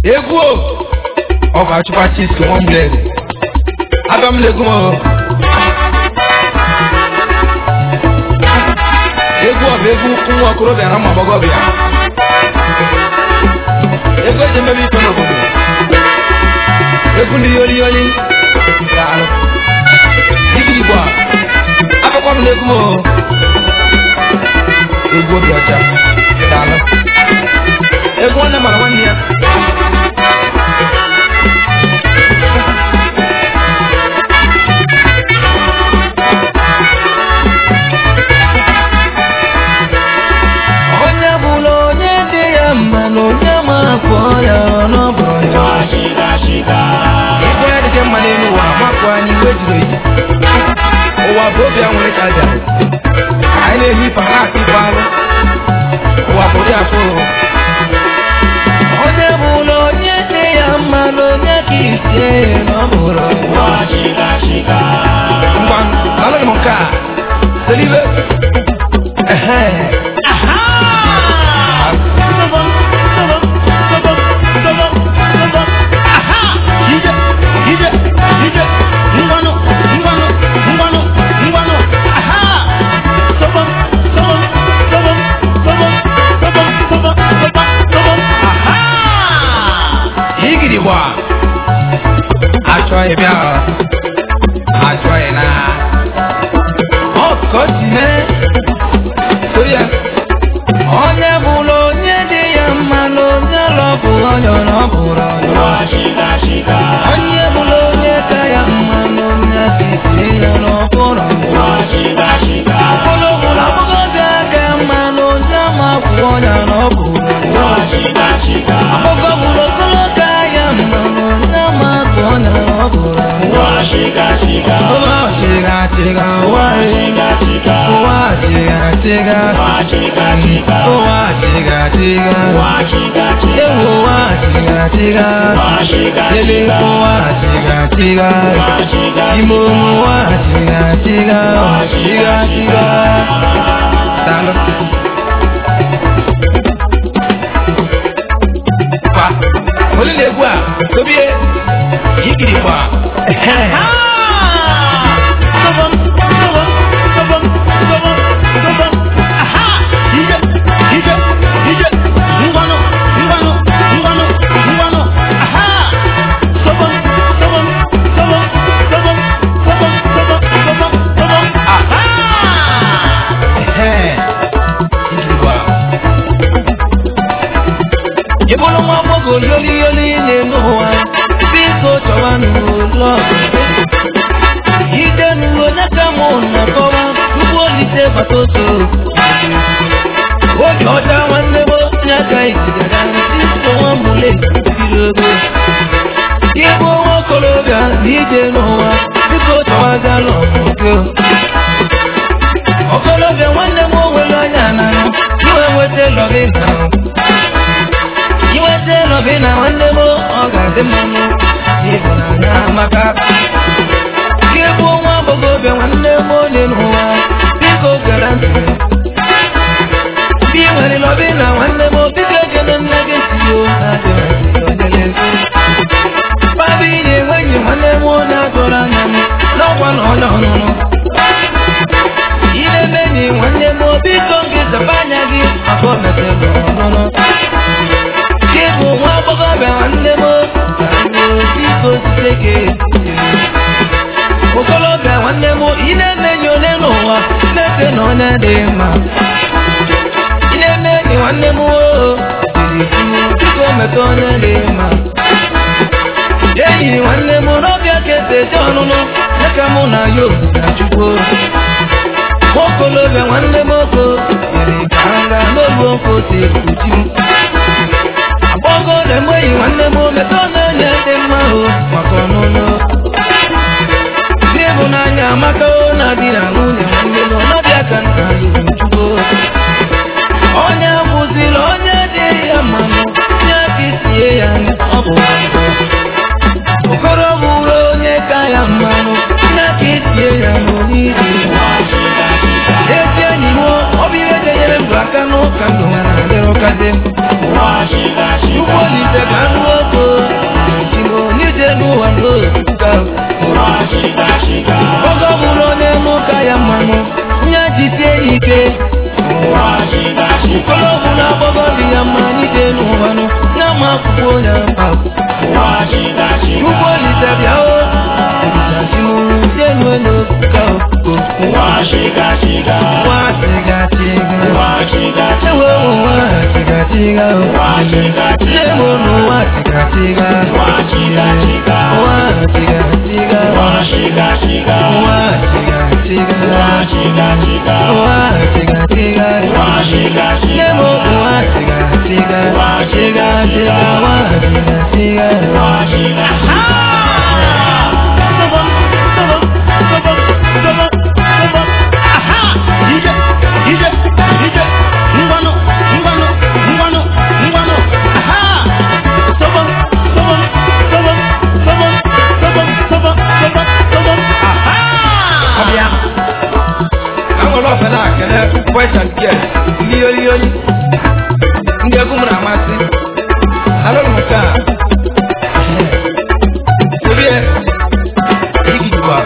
egwu o ọ ga-achụkwa chiski nwa mgbede abịa m n'egwu m o egwu ọ bụ egwu nwa okorobịa na ụmụ agbọghọbịa egwu eji emebe ife n'obodo egwu ndị yoli yoli daalụ digiri igbo a akụkọ m n'egwu m o egwu obi ọcha daalụ egwu nwanne mara nwanne ya onye bụla onye dị ya mma na onye ma afọ ya n'ọbụrụ ya ife ya dịke mma n'elu ụwa mapụ anyị iwe jiri eji ụwa bụ obi a nwere ka aja anyị na-ehi ife a na-akụ ife alụ ụwa bụ ụdị afọ onye bụla onye dị ya mma na onye ka isi n'ọbụrụ ya ngwa alụghị m nke a selibe ehe Ije, ije, ije, ngwanụ, ngwanụ, ngwanụ, ngwanụ, aha! Sobom, sobom, sobom, sobom, sobom, sobom, sobom, sobom, aha! igiri gba achọghị bịa achọghị na ọkọchị mee sori ya onye bụla onye dị ya mma na onye lọbụ onye ọbụrụ ya onye bụla onye ka ya mma na onye ka isi ya n'ọbụrụ ya ọbụla bụla agbọghọbịa ka ya mma na onye ma kwụ onye n'ọbụrụ ya Ọkọ bụrụ okolo ka ya mma na onye ma kwụ onye n'ọbụrụ ya ụwa chịga chịga ụwa chịga chịga ụwa chịga chịga ụwa chịga chịga ewu ụwa chịga chịga ele ụwa chịga chịga ime omu ụwa chịga chịga chịga chịga daalụ kwa onye na-egwu a tobie ikiri kwa ikiri kwa Ị bụrụ nwa agbọghọ yoli yoli na-eme ụwa biko chọwa n'ụlọ ide n'uwe n'aka mụ na-akọwa tupu olite bata oso oge ọcha nwanne m onye aka ijidere isi nwa mụle biri ogo ịbụ nwa okorobịa na ije n'ụwa biko chọwagala ọmụgo okorobịa nwanne m onwere anya na iwe nweta lọgị na iweta nọbi na nwanne m ọ ga-adị mma mụ ịhụnanya maka gị bụ nwa agbọghọbịa nwanne m onye n'ụwa biko gere ntị ndị nwere nọbi na nwanne m biko egene nne gị tio na-adịghị babi na-enweghị nwanne m na-atụrụ anya m n'ọkwa na ọnya ọnụnụ ile enyi nwanne m biko gị zaba anya gị maka o metere ọnụnụ Gị bụ nwa agbọghọbịa nwanne m biko site gị okolobịa nwanne m ị na-eme enyi onye n'ụwa na-eche na onye dị mma ị na-eme enyi nwanne m oo biko meta onye dị mma enyi nwanne m n'ọbịa ka esi eje ọnụnụ dịka mụ na ya na chukwu okolobịa nwanne m oko mere ka m gaa n'olu ofe ose kpuchi m agbọghọ na-enweghị nwanne m meta na-enye dị mma o maka ọnụnụ ndị ịhụnanya amaka o na di na nwunye nwanne m ọnọbịa ka nna chukwu onye bụziri onye dị ya mmanụ ya ka isie ya ọ bụ okoro bụrụ onye ka ya mmanụ ya ka isie ya n'onyeisi ezi enyi m ọ bụ ihe ga-enyere ndụ aka n'ụka ndụ ha na-adịrị ụka dị m ike ụfọdụ ọgwụ na-agbọgọ dị ya mma n'ide n'ụwanụ na-ama akwụkwọ onye mba Ugbo olise bịa o ebisachimuru jenu elu ka o nwa chiga chiga ewe nwa chiga chiga o nne m n'ụwa chiga chiga nwa chiga chiga nwa chiga chiga nwa chiga chiga nwa chiga chiga nne m nwa chiga chiga chiga chiga nwa chiga chiga ọbịa na nwere ọfe na-akele boys and girls ndị oli oli ndị egwu m na-amasị alụrụ m nke a obie igigwa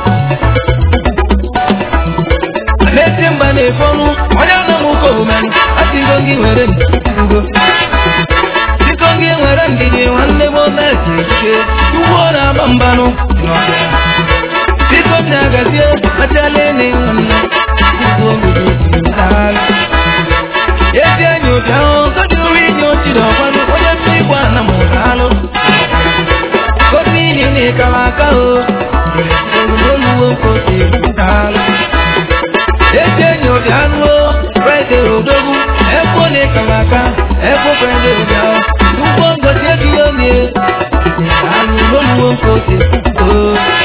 na-eti mba na-efe ọnụ onye nọ m ụka omen asịgo gị were ngo biko gị nwere ndidi nwanne m na-eti ike ugbo na-agba mbanụ n'ọbịa biko m na-agazie achala ene nwanne ugbo obodo daalụ ezi enyi ụbịa ahụ gọdịru inye ochiri ọkwanụ onye mmiri gwa na m daalụ gosi ihe na ịkara aka o oluwo nkosi daalụ ezi enyi ụbịa anụo fraịde odogwu efo na ịkara aka efo fraịde ụbịa ugbo ngosi ebighị onye daalụ n'oluwo nkosi o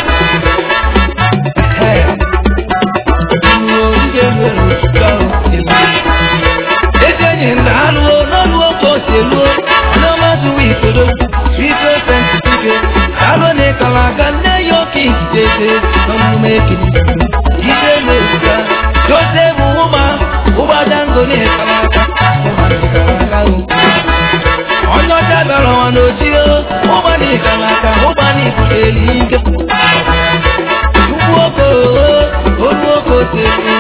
ezi enyi nna alụo n'ọlụo ka o si eluo ọnụọmazụwa itodo ife sentike alụ na ịkara aga nne ya oke ikikeze n'omume ekiri ide na-ebuga dozie bụ ụma ụgbadango na ịkara aka ụma na ịkara aka o onye ọcha bịara ọnwa n'ojio ụgba na ịkara aka ụgba na ibuteli ike ugwu oko olu oko osisi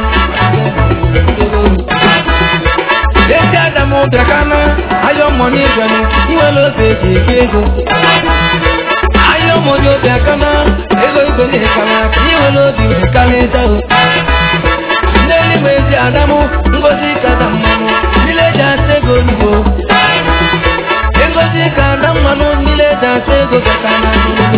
ezi adam bịakana ayọ mmọnye ịgwanụ iwere ofe eji eke ego ayọ mmọnye bịakana ego igwe na-ekara aka iwere obi wekarịta o n'eluigwe ezi adamụ ngozi kada mmanụ niile eji asa ego olugo ngozi ka ada mmanụ niile eji asa ego gaka na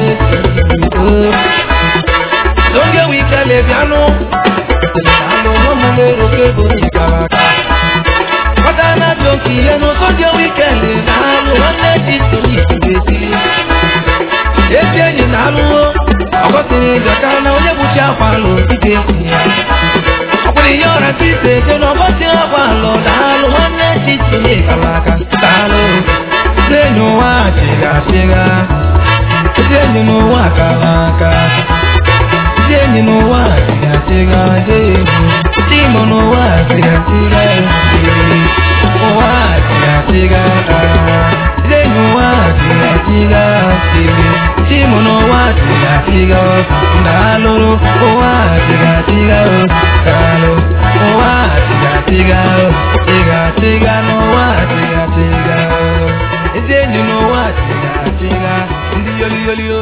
n'oge wikele bịanụ alụ ọmụmụ eroke bụ n'ikara aka Ọ̀dà náà tó kì í ẹnu tó jẹ́ wíkẹ̀ndì náà lò wọ́n lé ti torí ìgbésí. Ezi enyi na alụwo, ọgọsiri ìjọka na onye bụchi akwa alụ ike ya. Ọkwụrụ ihe ọra ka ise eje na ọgọsi akwa alụ daalụ nwanne ti torí ịkara aka daalụ. Ezi enyi ụwa chịga chịga, ezi enyi n'ụwa kara aka. Ezi enyi n'ụwa chịga chịga dị egwu. Chimo n'ụwa chịga chịga dị ụwa chịga chịga Ezi enyi ụwa chịga chịga dị Chimo n'ụwa chịga chịga daalụ ụwa chịga chịga daalụ ụwa chịga chịga chịga chịga n'ụwa chịga chịga Ezi enyi n'ụwa chịga chịga ndị yoli yoli o